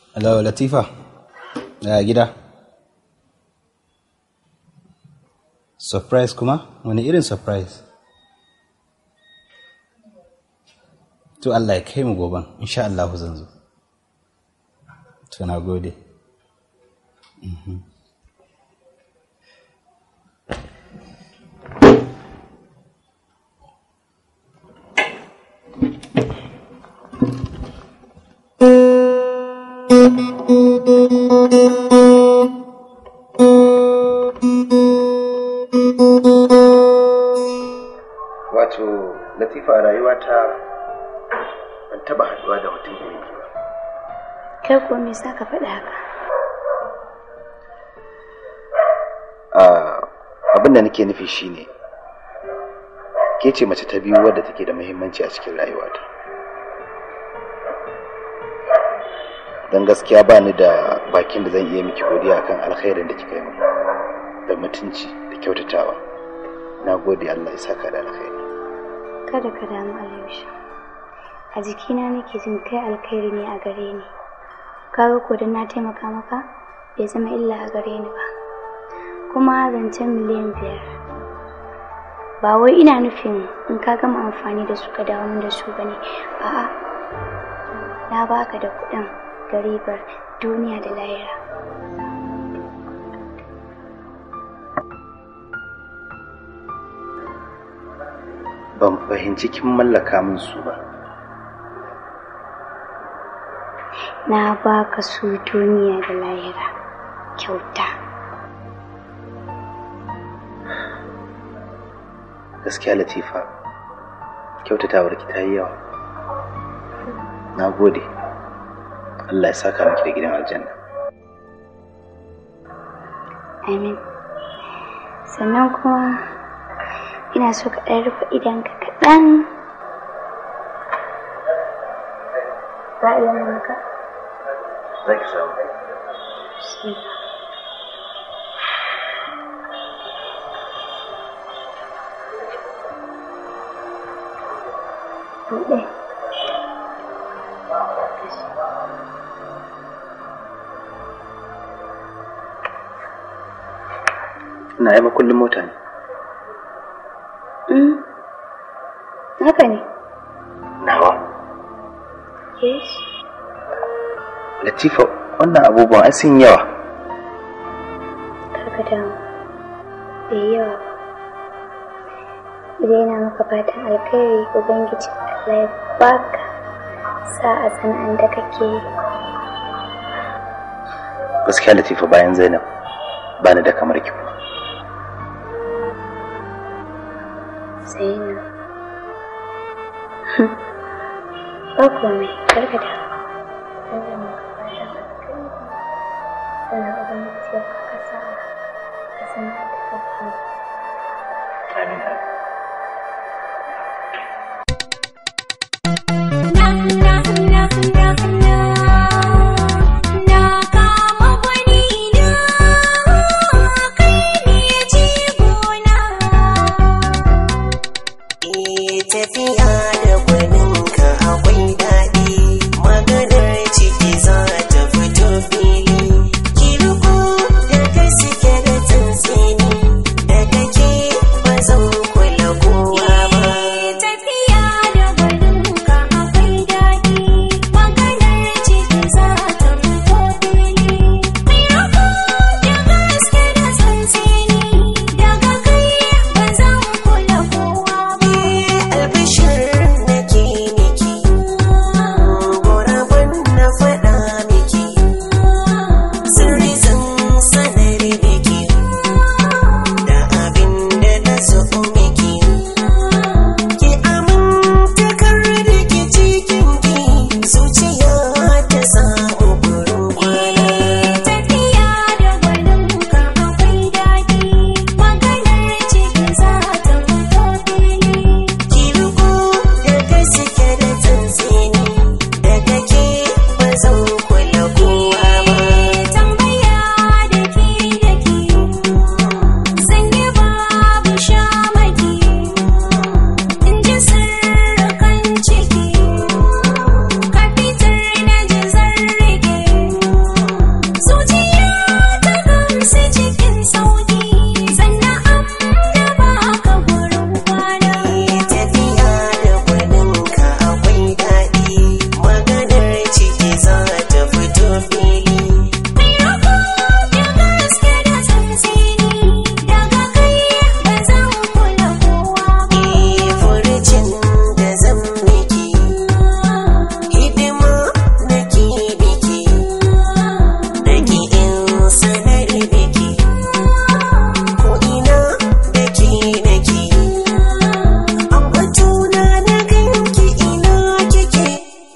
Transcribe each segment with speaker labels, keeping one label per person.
Speaker 1: Hello, Latifa. Ya gida. Surprise kuma? Wani irin surprise? To Allah ya kai mu goban, insha Allah zan zo. To na gode. Mhm.
Speaker 2: wato latifa a rayuwata ban taba haduwa da mutum irin ki ba
Speaker 3: Kai ko me sa ka faɗa haka?
Speaker 2: Ah, abin da nake nufi shine ke ce mace ta biyu wadda take da muhimmanci a cikin rayuwata don gaskiya ba ni da bakin da zan iya miki godiya kan alkhairin da kika yi min da mutunci da kyautatawa na gode allah ya saka da alkhairi
Speaker 3: Kada ka damu Alayusha. A jikina nake jin kai alkhairi ne a gare ni. Kaga ko dan na taimaka maka bai zama illa a gare ni ba. Kuma zancen miliyan biyar. Ba wai ina nufin in ka gama amfani da su ka dawo min da su bane. A'a. Na baka da kuɗin garibar duniya da lahira.
Speaker 2: ban fahimci kin mallaka min su ba
Speaker 3: Na baka su duniya da lahira. Kyauta.
Speaker 2: gaskiya latifa kyautatawar ki ta yi yawa na gode allah ya saka miki da gidan aljanna
Speaker 3: Amin. Sannan kuma ina so ka ɗan rufe idanka kaɗan. Za a iya mun haka?
Speaker 2: za ki samu
Speaker 3: Shi. Buɗe.
Speaker 2: ina yi makullin mota ne
Speaker 3: Mm. Haka ne.
Speaker 2: nawa
Speaker 3: Yes.
Speaker 2: latifa wannan abubuwan ai sun yawa
Speaker 3: Karka damu. Bai yawa ba. Idan yana maka fatan alkhairi Ubangiji Allah ya baka sa'a sana'an da kake yi.
Speaker 2: gaskiya latifa bayan zainab ba ni da kamar ki kuma
Speaker 3: Zainab. Ba komai, karka da. Sannan Ubangiji ya baka sa'a a sana'ar da kake yi.
Speaker 2: amin
Speaker 4: tafiya da gwaninka akwai daɗi maganar ciki za ta fito fili kirko da gaske da tsantsini da kake ba zan kula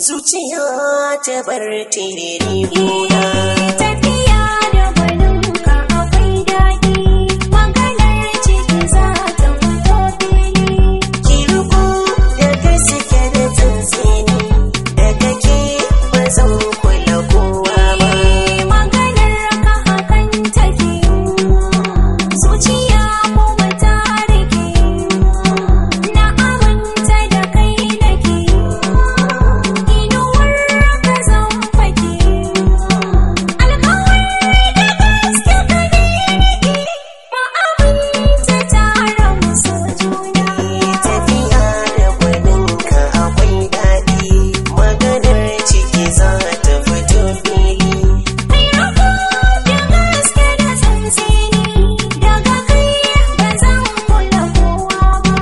Speaker 4: zuciya ta bar tiriri gona
Speaker 5: Tafiya da gwaninka akwai daɗi, maganar ciki za ta fito fili.
Speaker 4: ki riko da gaske da tsantseni daga ke ba zan kula kowa ba
Speaker 5: Maganar ka hakan take, zuciya kuma ta rike. Na aminta da kai nake, inuwar ka zan fake. Alkawari da gaske ka ne nake, ma'aminta tare mu so juna.
Speaker 4: tafiya da gwaninka akwai daɗi maganar ciki za ta fito fili
Speaker 5: Kai rako da gaske da tsantseni, daga kai ba zan kula kowa ba.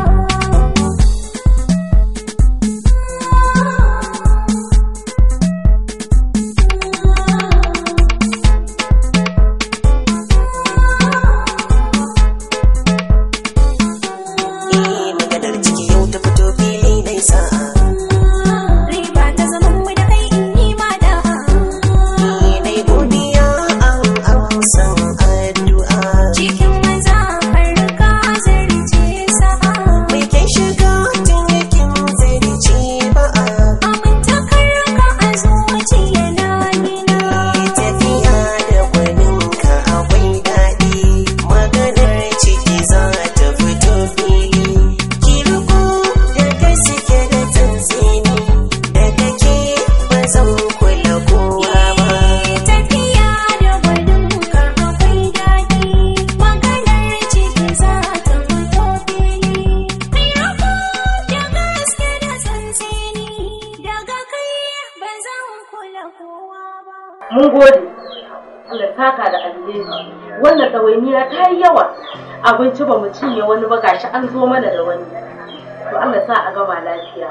Speaker 4: eh maganar ciki yau ta fito fili dai sa'a
Speaker 5: Riba ta zaman mu da kai in yi ma da'a.
Speaker 4: ni dai godiya an amsan addu'a
Speaker 5: Cikin maza har ka zarce sa'a.
Speaker 4: mai kyan shiga tun yakin zarce ba'a
Speaker 5: Amintakar ka a zuciya na nina.
Speaker 4: tafiya da gwaninka akwai daɗi maganar ciki za ta fito fili ki riko da gaske da tsantseni daga ke ba zan kula kowa ba
Speaker 5: Tafiya da gwaninka akwai daɗi, maganar ciki za ta fito fili. Kai rako da gaske da tsantseni, daga kai ba zan kula kowa ba.
Speaker 6: mun gode Allah ya saka da alheri wannan ɗawainiya ta yi yawa abinci ba mu cinye wani ba gashi an zo mana da wani to Allah sa a gama lafiya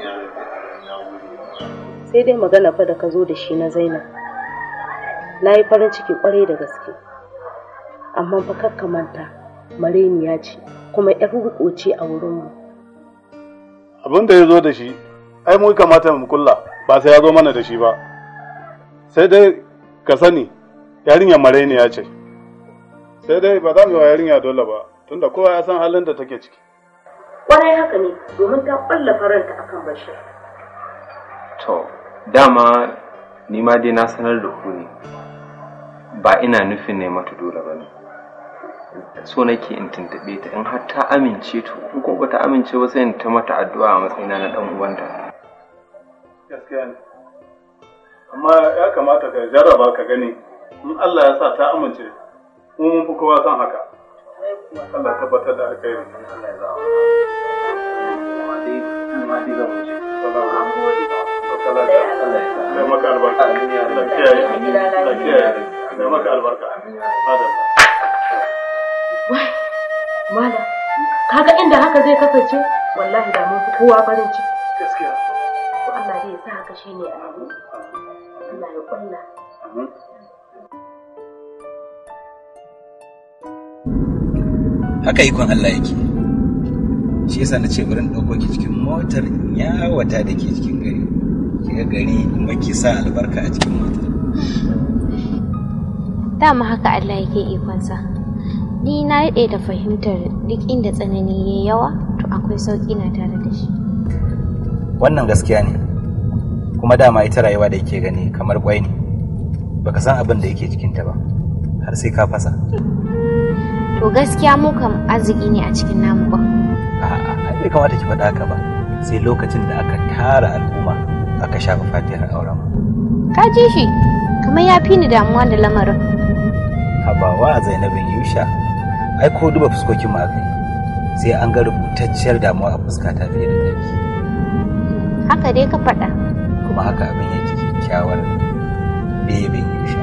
Speaker 6: sai dai magana fa da ka zo da shi na Zainab na yi farin ciki kwarai da gaske amma fa kakka manta mareniya ce kuma yar riko ce a wurinmu
Speaker 7: abin da ya zo da shi ai mu kamata mu kulla ba sai ya zo mana da shi ba sai dai ka sani yarinyar marainiya ce sai dai ba za mu yi wa yarinya dole ba tunda kowa ya san halin da take ciki
Speaker 6: kwarai haka ne domin ta ƙwalla faranta akan Bashir
Speaker 8: To, dama ni ma dai na sanar da ku ne, ba ina nufin ne mata dole ba ne. So nake in tuntuɓe ta in har ta amince to, in ko ba ta amince ba sai in ta mata addu'a a matsayina na ɗan uwanta.
Speaker 7: gaskiya ne amma ya kamata ka jarraba ka gani in Allah ya sa ta amince mu mun fi kowa san haka Allah ya tabbatar da alkhairi Allah ya za'a Kai maka albarka. Allah kiyaye. Allah kiyaye. Kai maka albarka. Madalla.
Speaker 6: Malam, kaga inda haka zai kasance wallahi da mun fi kowa farin ciki.
Speaker 7: Gaskiya.
Speaker 6: To Allah dai ya sa haka shine a Allah ya kulla.
Speaker 1: haka ikon Allah yake shi yasa na ce bari in ɗauko ki cikin motar yawata da ke cikin gari ki ga gari kuma ki sa albarka a cikin motar
Speaker 3: dama haka Allah yake ikonsa ni na daɗe da fahimtar duk inda tsanani ya yawa to akwai sauƙi na tare da shi
Speaker 1: wannan gaskiya ne kuma dama ita rayuwa da yake gani kamar kwai ne baka san abin da yake cikinta ba har sai ka fasa
Speaker 3: to gaskiya mu kam arziki ne a cikin namu ba
Speaker 1: a'a ai bai kamata ki faɗa haka ba sai lokacin da aka tara al'umma aka shafa fatihar auren mu
Speaker 3: ka ji shi kamar ya fi ni damuwa da lamarin
Speaker 1: habawa zainabin yusha ai ko duba fuskokin mu aka yi sai an ga rubutacciyar damuwa a fuskata fiye da ɗari
Speaker 3: haka dai ka faɗa
Speaker 1: kuma haka abin yake kyakkyawar bebin yusha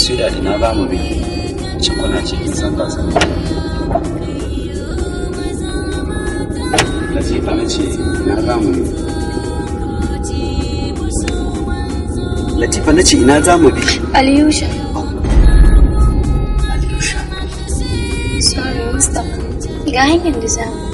Speaker 1: su da ina za mu bi ci kuna ce kin san ba san Latifa na ce ina za mu bi Latifa na ce ina za mu bi
Speaker 3: Aliyusha.
Speaker 1: Aliyusha
Speaker 3: Sorry, Mustapha. Ga hanyar da za mu.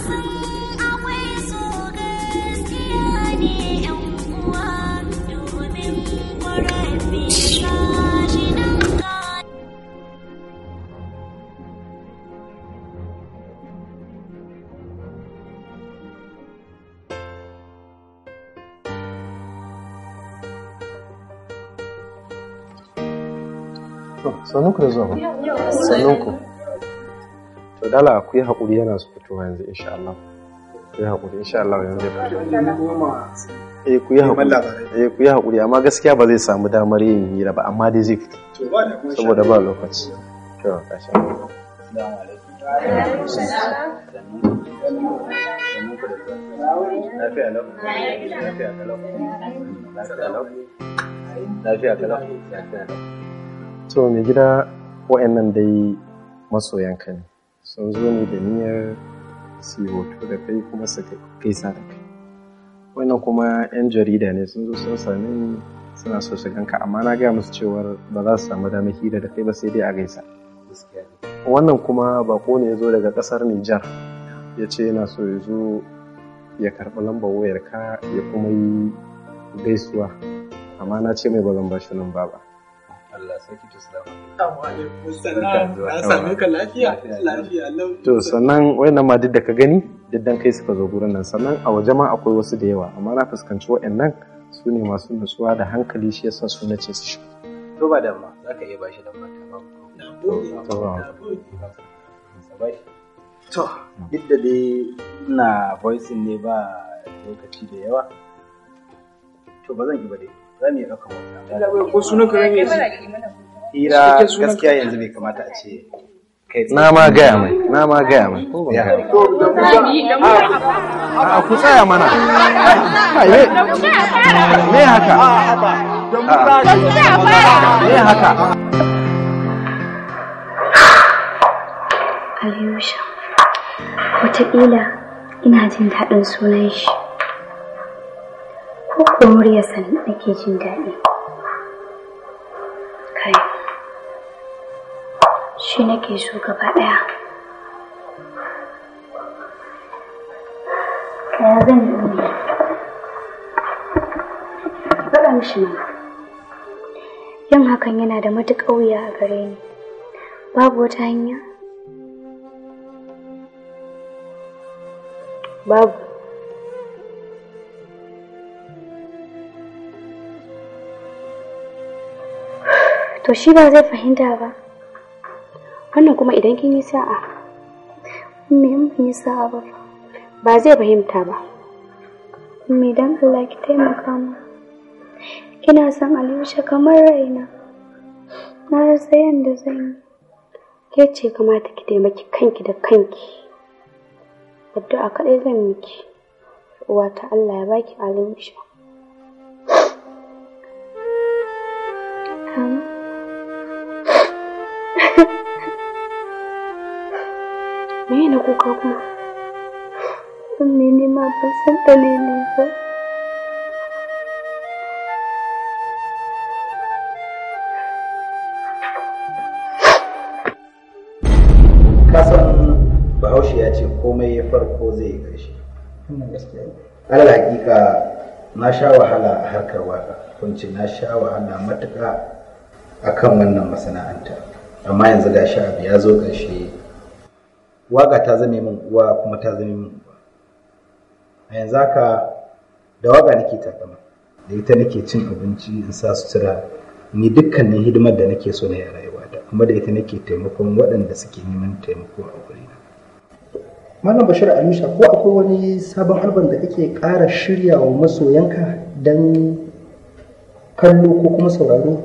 Speaker 9: Sannu ku da zuwa ba. Sannun ku. To dala ku yi haƙuri yana su fitowa yanzu insha Allah. Ku yi haƙuri insha Allah yanzu zai fito. Eh ku yi haƙuri. Eh ku yi haƙuri amma gaskiya ba zai samu damar yin hira ba amma dai zai fito. Saboda ba lokaci. To kasha.
Speaker 1: Lafiya lau. Lafiya kalau. Lafiya lau. Lafiya kalau. Lafiya lau.
Speaker 9: To mai gida wa'annan dai masoyanka ne. Sun zo ne da niyyar su yi hoto da kai kuma su gaisa da kai. Wannan kuma 'yan jarida ne sun zo sun same ni suna so su ganka amma na gaya musu cewar ba za su samu damar hira da kai ba sai dai a gaisa. Wannan kuma bako ne ya zo daga ƙasar Nijar ya ce yana so ya zo ya karɓi lambar wayar ka ya kuma yi gaisuwa amma na ce mai ba zan ba shi nan ba ba.
Speaker 1: Allah sarki to salama.
Speaker 10: Na same ka lafiya? Lafiya lau.
Speaker 9: To sannan wayannan ma duk da ka gani duk dan kai suka zo gurin nan sannan a waje ma akwai wasu da yawa amma na fuskanci wayannan su ne masu nutsuwa da hankali shi yasa su nace su shi.
Speaker 1: To ba da ma za ka iya bashi da mata ba.
Speaker 9: To ba.
Speaker 1: To duk da dai ina voicing ne ba lokaci da yawa. To ba zan yi ba dai. Za mu iya ɗaukar wata.
Speaker 10: Ko sunan ka rage
Speaker 1: Hira gaskiya yanzu bai kamata a ce kai tsaye.
Speaker 9: Na ma gaya mai, na ma gaya mai. Ko ban gaya mai. A ku tsaya mana. Ai, me me haka? Me haka?
Speaker 3: Aliyusha. Wataƙila ina jin daɗin sunan shi. Ko ko muryarsa nake jin daɗi. Kai. Shi nake so gaba ɗaya. Kaya zan yi ne. Faɗa mishi mana. Yin hakan yana da matuƙar wuya a gare ni. Babu wata hanya? Babu. To shi ba zai fahimta ba. Wannan kuma idan kin yi sa'a. Me in ban yi sa'a ba fa. Ba zai fahimta ba. Me dan Allah ki taimaka mu. Ina son Aliyusha kamar raina. Na rasa yadda zan yi. Ke ce kamata ki taimaki kanki da kanki. Addu'a kaɗai zan miki. Uwata Allah ya baki Aliyusha. Amin. Me na kuka kuma? Mene ma ban san dalili ba.
Speaker 2: kasan bahaushe ya ce komai ya farko zai yi ƙarshe alal hakika na sha wahala a harkar waka kunci na sha wahala matuƙa a kan wannan masana'anta amma yanzu ga sha abu ya zo ƙarshe waka ta zame min uwa kuma ta zame min uwa a yanzu haka da waka nake takama da ita nake cin abinci in sa sutura in yi dukkanin hidimar da nake so na yi a rayuwata kuma da ita nake taimakon waɗanda suke neman taimako a wurina
Speaker 11: Malam Bashir Alusha ko akwai wani sabon albam da kake ƙara shirya wa masoyanka don kallo ko kuma sauraro?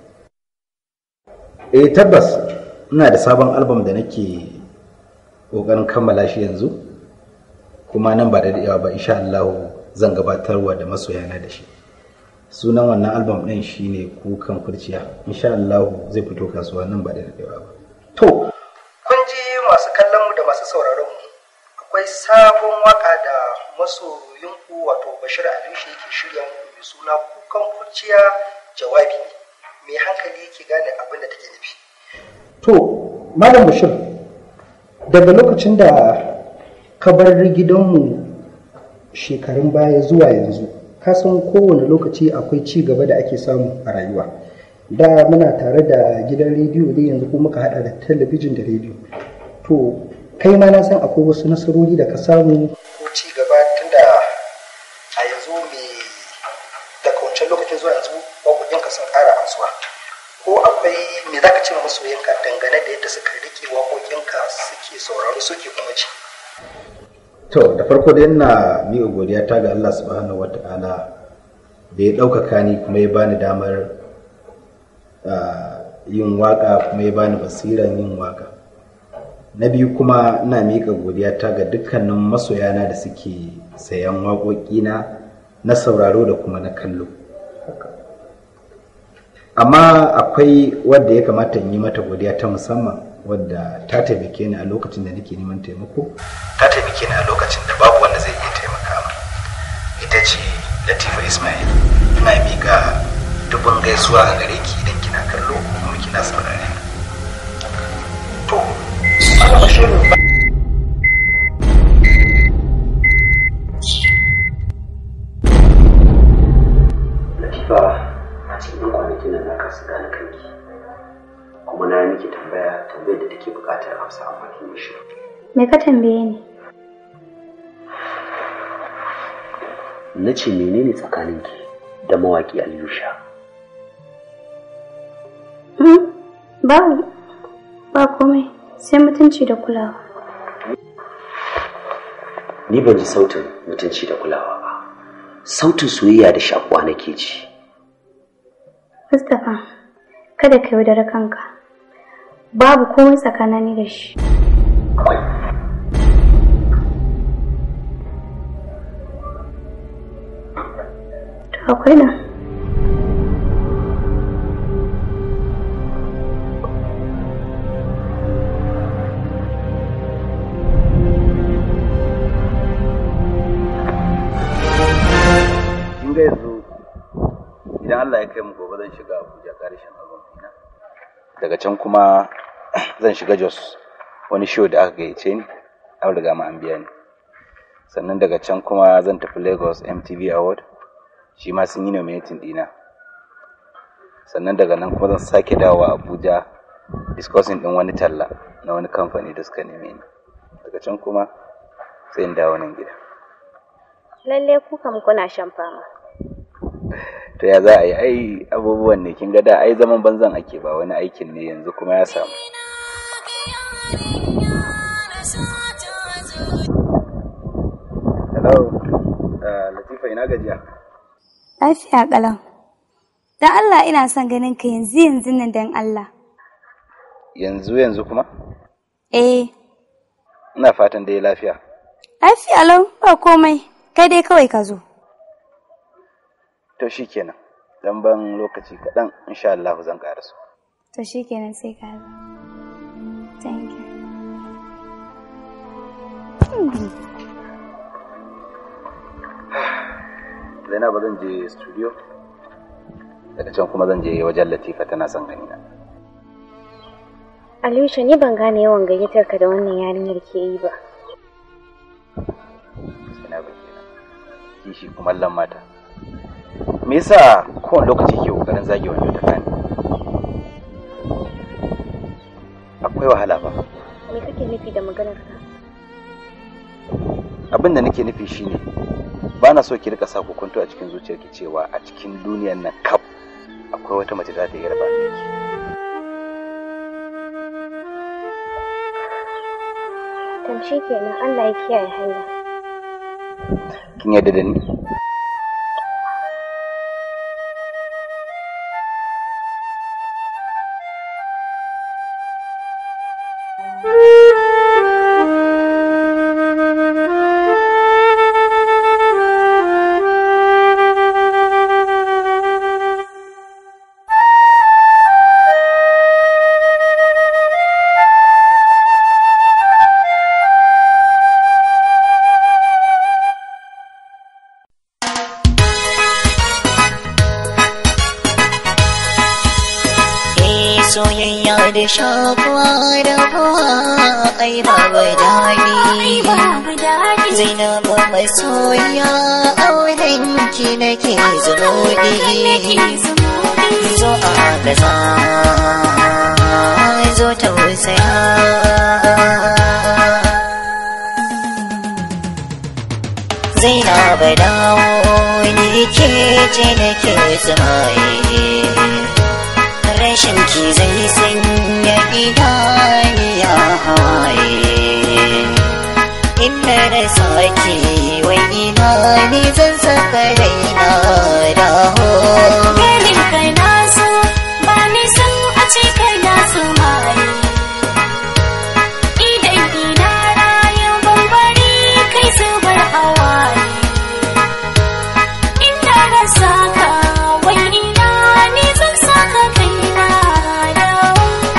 Speaker 2: eh tabbas ina da sabon albam da nake ƙoƙarin kammala shi yanzu kuma nan ba da daɗewa ba insha Allah zan gabatarwa da masoyana da shi sunan wannan album ɗin shine kukan kurciya insha Allah zai fito kasuwa nan ba da daɗewa ba
Speaker 11: To, kun ji masu kallon mu da masu sauraron mu akwai sabon waka da masoyinku wato Bashir Aliyu yake shirya muku mai suna kukan kurciya jawabi ne. Mai hankali yake gane abin da take nufi. To, Malam Bashir, daga lokacin da ka bar gidanmu shekarun baya zuwa yanzu, ka san kowane lokaci akwai ci gaba da ake samu a rayuwa. da muna tare da gidan rediyo ne yanzu kuma muka hada da talabijin da rediyo to kai ma na san akwai wasu nasarori da ka samu ko ci gaba tunda a yanzu me daga wancan lokacin zuwa yanzu waƙoƙinka sun ƙara amsuwa ko akwai me za ka ce ma masoyanka dangane da yadda suka riƙe waƙoƙinka suke sauraro suke kuma ci
Speaker 2: to da farko dai ina miƙa godiya ta ga Allah subhanahu wata'ala da ya ɗaukaka ni kuma ya bani damar ah, yin waka kuma ya bani basiran yin waka na biyu kuma ina miƙa godiya ta ga dukkanin masoyana da suke sayan waƙoƙina na sauraro da kuma na kallo amma akwai wadda ya kamata in yi mata godiya ta musamman wadda ta taimake ni a lokacin da nake neman taimako ta taimake ni a lokacin da babu wanda zai iya taimaka ma ita ce latifa ismail ina miƙa dubin gaisuwa a gare ki idan kina kallo kuma kina saurare to
Speaker 12: Latifa a cikin yan kwanakin nan na kasa gane kanki kuma na yi miki tambaya tambayar da take buƙatar amsa amma kin yi shiru.
Speaker 3: Me ka tambaye ni?
Speaker 12: Na ce menene tsakaninki da mawaƙi Aliyu Sha?
Speaker 3: Hmm? Babu. Ba komai. Sai mutunci da kulawa.
Speaker 12: Ni ban ji sautin mutunci da kulawa ba. Sautin soyayya da shakuwa nake ji.
Speaker 3: Mustapha, kada ka yaudara kanka. Babu komai tsakanani da shi. To akwai nan.
Speaker 1: kin ga yanzu idan Allah ya kai mu gobe zan shiga Abuja karshen album ɗina daga can kuma zan shiga Jos wani show da aka gayyace ni an riga ma an biya ni sannan daga can kuma zan tafi Lagos MTV Award shi ma sun yi nominating ɗina sannan daga nan kuma zan sake dawowa Abuja discussing ɗin wani talla na wani kamfani da suka neme ni daga can kuma sai in dawo nan gida
Speaker 3: Lalle ku kam kuna shan fama.
Speaker 1: to ya za a yi ai abubuwan ne kin ga da ai zaman banzan ake ba wani aikin ne yanzu kuma ya samu hello uh, latifa ina gajiya
Speaker 3: Lafiya ƙalau. Dan Allah ina son ganin ka yanzu yanzu nan dan Allah.
Speaker 1: yanzu yanzu kuma
Speaker 3: Eh,
Speaker 1: ina fatan dai lafiya
Speaker 3: lafiya lau ba komai. Kai dai kawai ka zo.
Speaker 1: to shikenan dan ban lokaci kaɗan insha Allah zan ƙaraso
Speaker 3: To shikenan sai ka zo. Thank you. Hmm.
Speaker 1: Zainab zan je studio daga can kuma zan je wajen Latifa tana son gani na
Speaker 3: Aliyu ni ban gane yawan gayyatar ka da wannan yarinyar ke yi ba.
Speaker 1: Zainab kenan kishi kuma mata me yasa kowane lokaci ke kokarin zage wanda ta kani akwai wahala ba
Speaker 3: Me kake nufi da maganar ka?
Speaker 1: abin da nake nufi shine ba na so ki rika sa hukunto a cikin zuciyarki cewa a cikin duniyar nan kaf akwai wata mace za ta iya raba miki
Speaker 3: Tamshi kenan Allah ya kiyaye hanya.
Speaker 1: kin yarda da ni
Speaker 13: soyayya da shakuwa da kuwa ai babu daɗi zainabu mai soyayya auren ki nake zumuɗi zo a gaza zo tausaya Zainab dawo ni ke ce nake tsumaye rashin ki zai sanya idaniya hawaye inda da sake wai ina ne zan saka raina dawo
Speaker 5: Ganin ka na so ba ni san a ce kai na so mai Idan ina rayu bambari kai zubar hawaye Ina rasa ka wai ina ni zan saka kai na dawo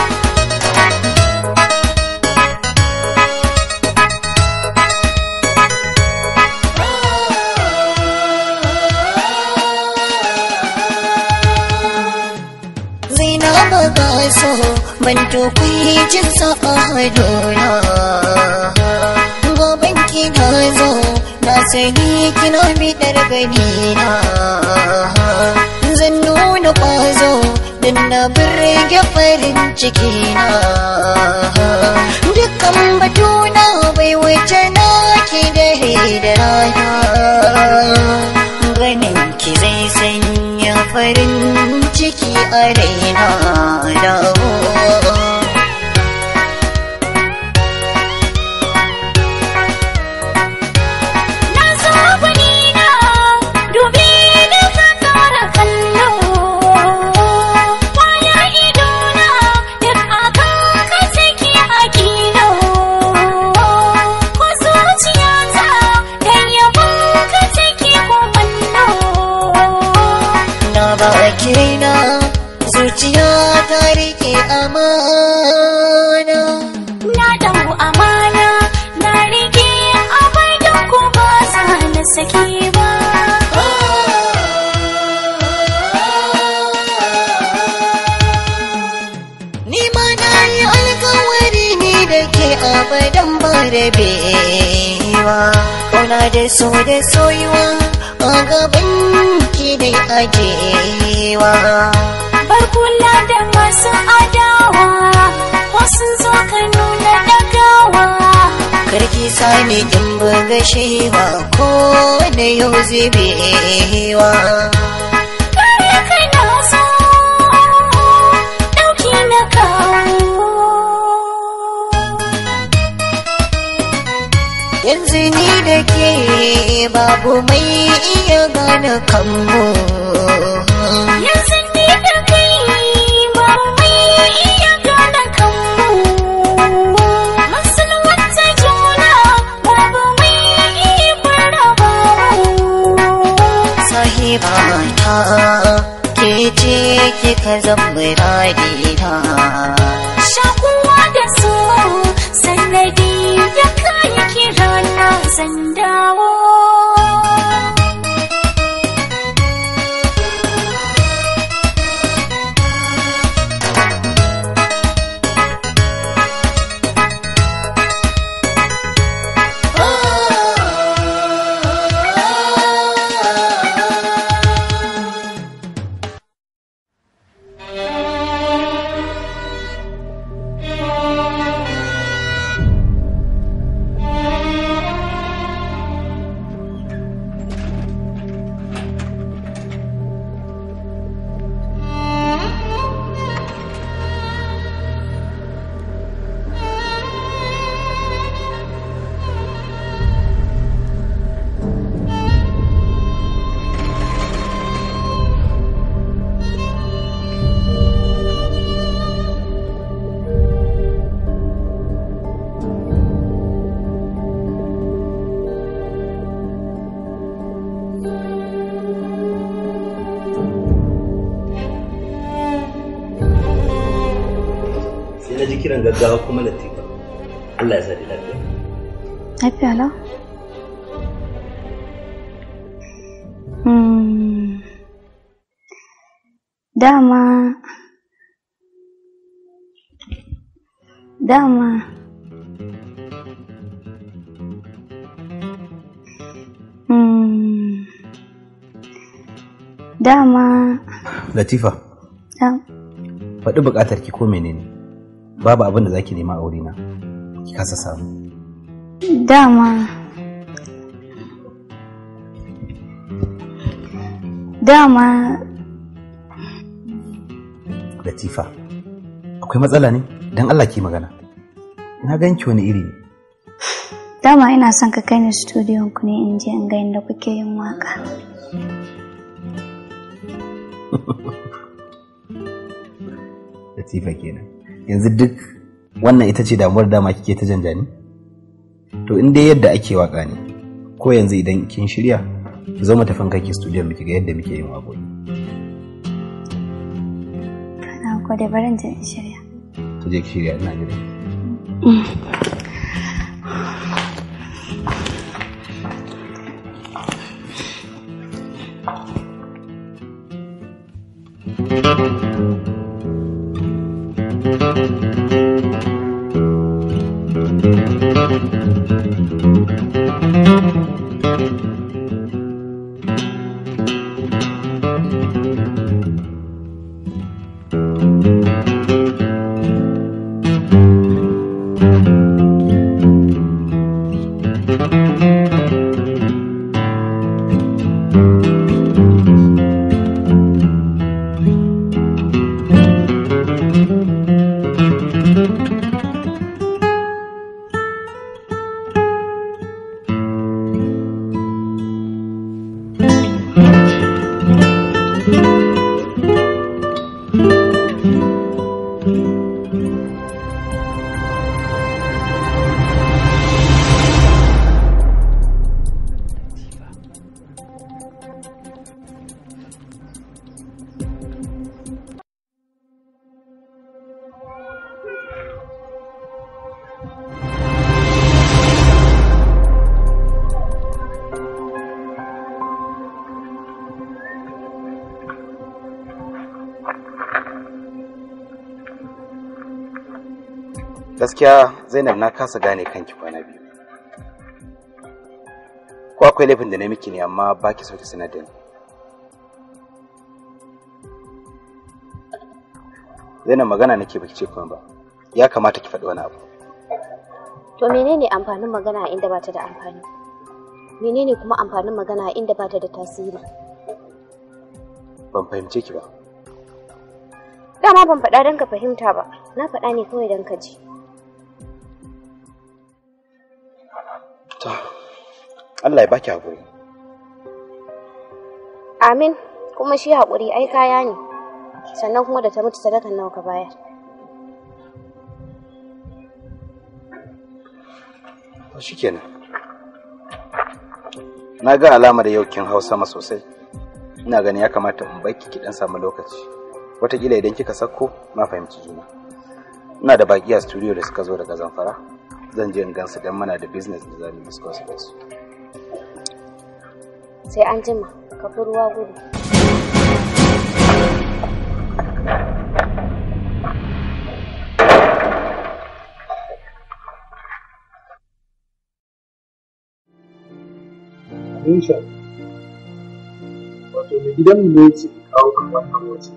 Speaker 13: Zainab ga so ban tukwai jin sa a hadona Gaban ki na zo na sani kina bidar gani na Zan nuna kwazo don na birge farin ciki na Dukkan batuna bai wuce na ki dare da rana Ganin ki zai sanya farin ciki a raina dawo
Speaker 5: Na zo gwanina dubi da ka kara kallo Kwaya idona duk akan ka take a kilo Ko zuciyata da yabon ka take kumallo
Speaker 13: na ba na zuciya ta rike amana
Speaker 5: Na dau amana na rike abai da ku ba za na saki ba
Speaker 13: ni ma na yi alkawari ni da ke abadan ba rabewa kauna da so da soyuwa a gaban ki dai ajewa
Speaker 5: Bar kula da masu adawa wasu zo ka nuna dagawa
Speaker 13: karki sani in buga shewa ko da yau zubewa
Speaker 5: Kare kai na so ɗauki na kawo
Speaker 13: yanzu ni da ke babu mai iya gane kanmu
Speaker 5: Yanzu ni da kai ba mai iya gane kanmu Masulwanta juna babu mai iya faraba mu
Speaker 13: sahiba ta ke ce kika zama radina
Speaker 5: Shakuwa da so sannadi ya kayi kira na zan dawo
Speaker 12: sai na ji kiran gaggawa kuma latifa Allah ya sa da lafiya
Speaker 3: Lafiya lau? Hmm. Dama dama Hmm. dama
Speaker 1: Latifa,
Speaker 3: dam-
Speaker 1: faɗi buƙatar ki ko menene? Babu abin da zaki nema a wurina. Ki kasa samu.
Speaker 3: dama dama
Speaker 1: Latifa, akwai matsala ne? Dan Allah ki magana. Na ganki wani iri ne.
Speaker 3: dama ina son ka kai ni studiyon ku ne in je in ga inda kuke yin waka
Speaker 1: Latifa kenan. Yanzu duk wannan ita ce damuwar dama kike ta janjani? To in dai yadda ake waka ne, ko yanzu idan kin shirya, ki zo mu tafi kai studio miki ga yadda muke yin waƙoƙi.
Speaker 3: na gode barin je in shirya
Speaker 1: To je ki shirya ina jira. Gaskiya Zainab na kasa gane kanki kwana biyu. Ko akwai laifin da na miki ne amma ba ki so ki sanar da ni. Zainab magana nake baki ce kuma ba. Ya kamata ki faɗi wani abu.
Speaker 14: To menene amfanin magana a inda bata da amfani? Menene kuma amfanin magana a inda bata da tasiri?
Speaker 1: Ban fahimce ki ba.
Speaker 14: Dama ban faɗa don ka fahimta ba, na faɗa ne kawai don ka ji.
Speaker 1: To, Allah ya baki haƙuri.
Speaker 14: Amin, kuma shi haƙuri ai kaya ne, sannan kuma da ta mutu sadakan nawa ka bayar.
Speaker 1: To shikenan. Na ga alamar yau kin hau sama sosai. Ina ganin ya kamata in baki ki dan samu lokaci. Wataƙila idan kika sako na fahimci juna. Ina da baki a studio da suka zo daga Zamfara. Zan je in gansu dan muna da business da zamu discuss da su.
Speaker 14: Sai an jima, ka fi ruwa gudu.
Speaker 10: Aisha, wato mai gidanmu ne ce kawo kan wannan waje.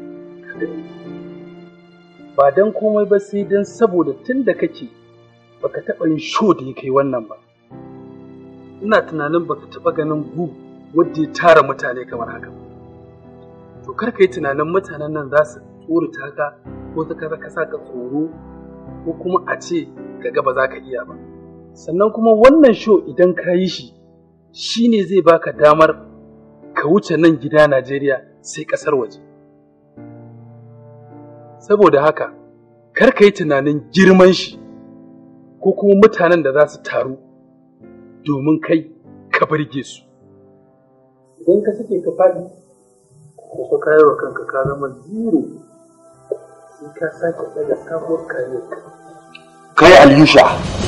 Speaker 10: Ba don komai ba sai don saboda tun da kake baka taɓa yin sho da ya kai wannan ba. Ina tunanin baka taɓa ganin gu wadda ya tara mutane kamar haka. To kar ka yi tunanin mutanen nan za su tsorata ka ko ta kaza ka sa ka tsoro ko kuma a ce ka ba za ka iya ba. Sannan kuma wannan sho idan ka yi shi shi ne zai baka damar ka wuce nan gida Najeriya sai ƙasar waje. Saboda haka, kar ka yi tunanin girman shi ko kuma mutanen da za su taru domin kai ka burge su. Idan ka sake ka faɗi, ko ka yi wa kanka ka zama zero sai ka sake ɗaga sabuwar kare.
Speaker 12: Kai Alyusha,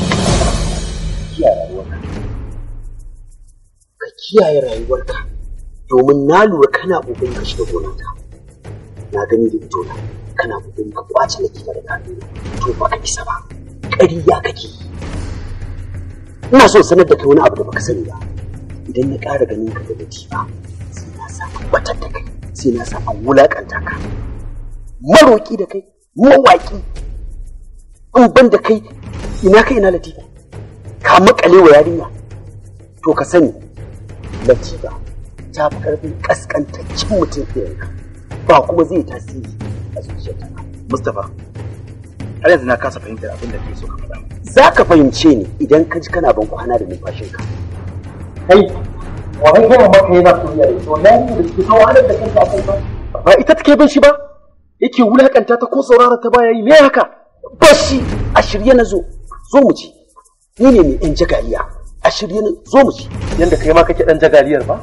Speaker 12: ka kiyaye rayuwarka domin na lura kana ƙoƙarin ka shiga gonata. Na gani da idona kana ƙoƙarin ka kwace na da hannu to ba ka isa ba. ƙarya kake ina so sanar da kai wani abu da baka sani ba idan na ƙara ganin ka da latifa sai na sa an batar da kai sai na sa an wulaƙanta ka maroƙi da kai mawaƙi in ban da kai ina kai ina latifa ka makale wa yarinya to ka sani latifa ta fi ƙarfin ƙasƙantaccen mutum irinka ba kuma zai tasiri a zuciyarta
Speaker 1: Mustapha har yanzu na kasa fahimtar abin da kake so ka faɗa
Speaker 12: za ka fahimce ni idan ka ji kana ban kwana da numfashinka
Speaker 11: kai wani gama maka yana soyayya da ita wannan da suke kawo halar da kanka a kai ba
Speaker 12: ba ita take bin shi ba yake wulakanta ta ko saurara ta baya yi me haka bashi a shirye na zo zo mu ci ni ne mai yan jagaliya a shirye na zo mu ci
Speaker 11: yanda kai ma kake dan jagaliyar ba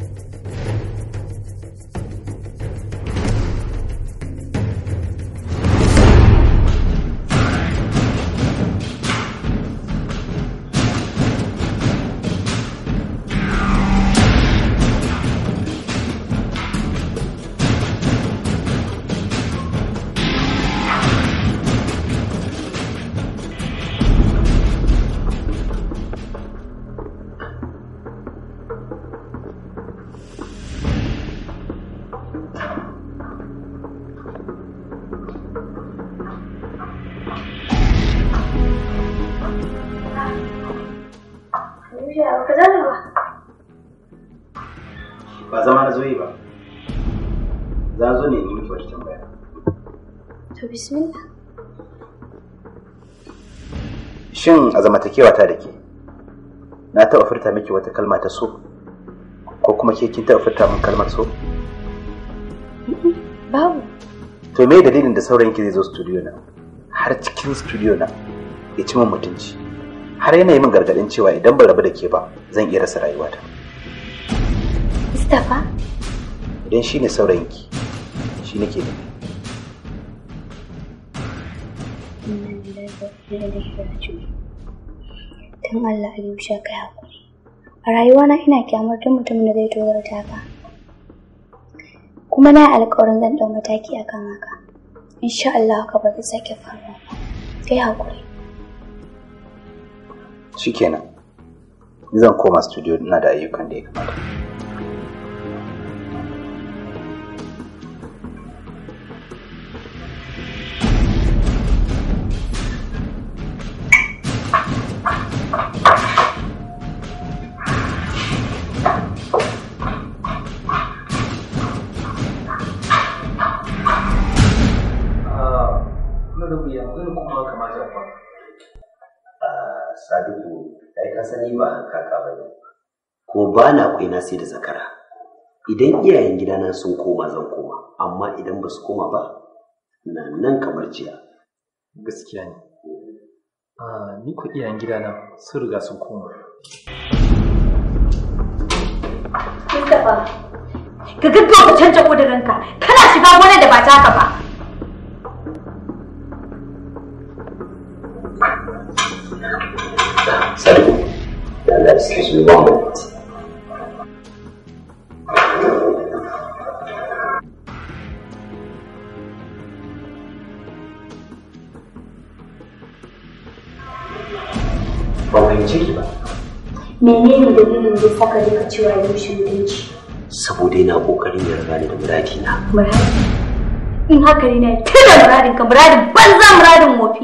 Speaker 1: ba zama na zo yi ba za zo ne yi miki wata tambaya
Speaker 3: To bismillah.
Speaker 1: shin a zamantakewa ta da ke na taɓa furta miki wata kalma ta so ko kuma ke kin taɓa furta min kalmar so
Speaker 3: Babu.
Speaker 1: to me dalilin da saurayin ki zai zo studio na har cikin studio na ya ci min mutunci har yana yi min gargaɗin cewa idan ban rabu da ke ba zan iya rasa rayuwata
Speaker 3: Mustapha,
Speaker 1: idan shi ne saurayinki shi nake nufi
Speaker 3: inna lillahi wa inna ilaihi raji'un. Dan Allah Aliyu sha kai hakuri. A rayuwana ina kyamar duk mutumin da zai tozarta ka. Kuma na yi alƙawarin zan ɗau mataki a kan haka. Insha Allah haka ba zai sake faruwa ba. Kai hakuri.
Speaker 1: shikenan ni zan koma studio ina da ayyukan da ya kamata
Speaker 11: na da wuya zan kuma kamata ba
Speaker 12: Sadiku, ai ka sani ba kaka ba ne. Ko ba na kwaina sai da zakara. Idan iyayen gidana sun koma zan koma, amma idan ba su koma ba, na nan kamar jiya.
Speaker 11: gaskiya ne Ah, ni ko iyayen gidana sun riga sun koma
Speaker 15: Mustapha, ka gaggauta canja ƙudurinka, kana shiga wani da ba taka ba.
Speaker 12: Sadiku, da Allah excuse me one minute. Ban fahimce ki ba,
Speaker 3: Menene dalilin da saka duka cewa yau shi mutunci?
Speaker 12: saboda yana ƙoƙarin ya riga ni da muradina.
Speaker 15: Muradi. In haka ne na tuna muradin ka muradin banza muradin wofi.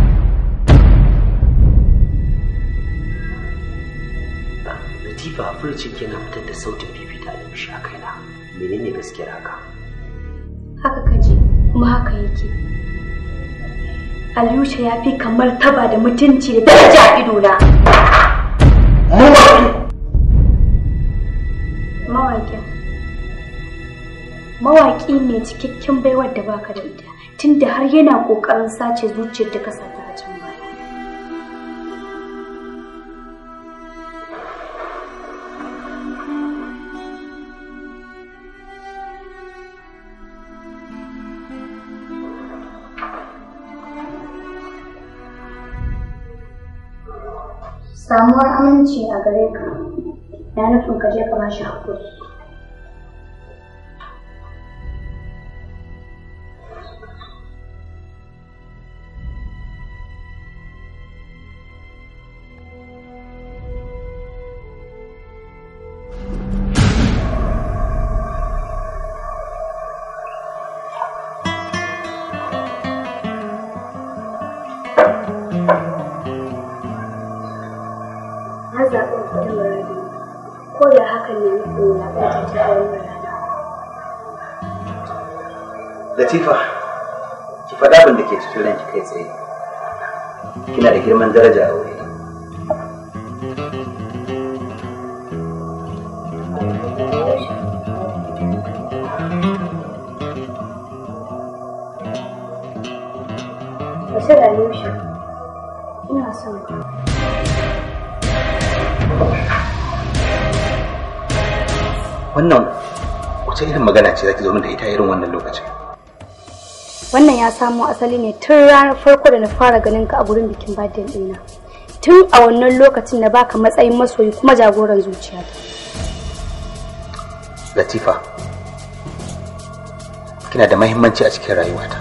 Speaker 12: Latifa furcin yana fitar da sautin fifita da mishi a kaina. Menene gaskiyar haka?
Speaker 3: Haka kaji kuma haka yake.
Speaker 15: Aliyusha ya fi kamar taba da mutunci da daraja a idona. Mawaƙin. Mawaƙi mai cikakken baiwar da baka da ita, tunda har yana ƙoƙarin sace zuciyar da ka sata a can baya.
Speaker 3: Samuwar aminci a gare ka na nufin ka je ka ba shi haƙuri.
Speaker 15: ko da hakan ne nufin wulaƙanta ta a wannan rana.
Speaker 2: Latifa, ki faɗa abin da ke cikin ranki kai tsaye. Kina da girman daraja a wuri.
Speaker 15: Bashir Alusha, ina son ka.
Speaker 2: Wannan wace irin magana ce zaki zo min da ita irin wannan lokacin?
Speaker 15: Wannan ya samo asali ne tun ranar farko da na fara ganin ka a gurin bikin birthday ɗina. Tun a wannan lokacin na baka matsayin masoyi kuma jagoran zuciyata.
Speaker 2: Latifa, kina da mahimmanci a cikin rayuwata.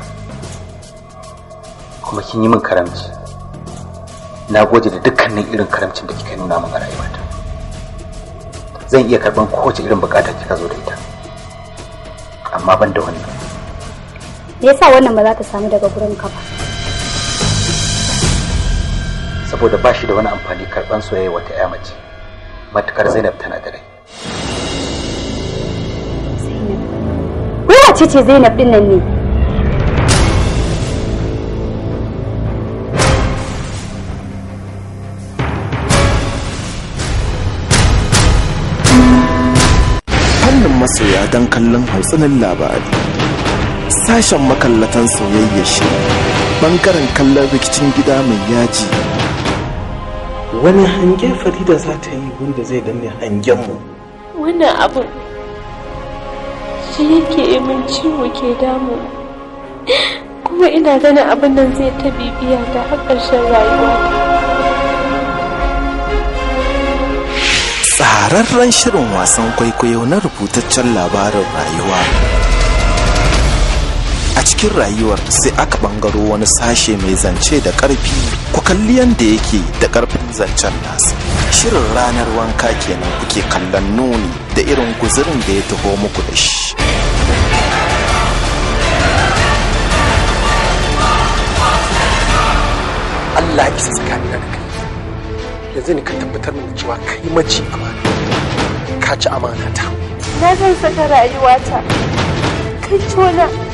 Speaker 2: Kuma kin yi min karamci. Na gode da dukkanin irin karamcin da kika nuna min a rayuwata. Zan iya karɓan kowace irin bukata kika zo da ita. Amma ban da wannan.
Speaker 15: Me yasa wannan ba za ta samu daga gurin ka ba?
Speaker 2: Saboda ba shi da wani amfani karɓan soyayya wata 'ya mace. Matukar Zainab tana da rai.
Speaker 15: Wace ce Zainab din nan ne?
Speaker 16: fannin masoya don kallon hautsinin labari sashen makallatan soyayya shi bangaren kallon rikicin gida mai yaji
Speaker 17: wani hange farida za ta yi wanda zai danne hangenmu
Speaker 18: wannan abin shi yake yi min ciwo ke damu kuma ina ganin abin nan zai ta bibiya ta har ƙarshen rayuwa
Speaker 16: tsararren shirin wasan kwaikwayo na rubutaccen labarin rayuwa a cikin rayuwar sai aka bangaro wani sashe mai zance da karfi ku kalli yadda yake da karfin zancen nasa shirin ranar wanka kenan kuke kallon nuni da irin guzurin da ya taho muku da shi
Speaker 17: Allah ya isa tsakanina da kai yanzu ne ka tabbatar min cewa kai mace amana ka ci amana ta
Speaker 18: na zan saka rayuwata kai tona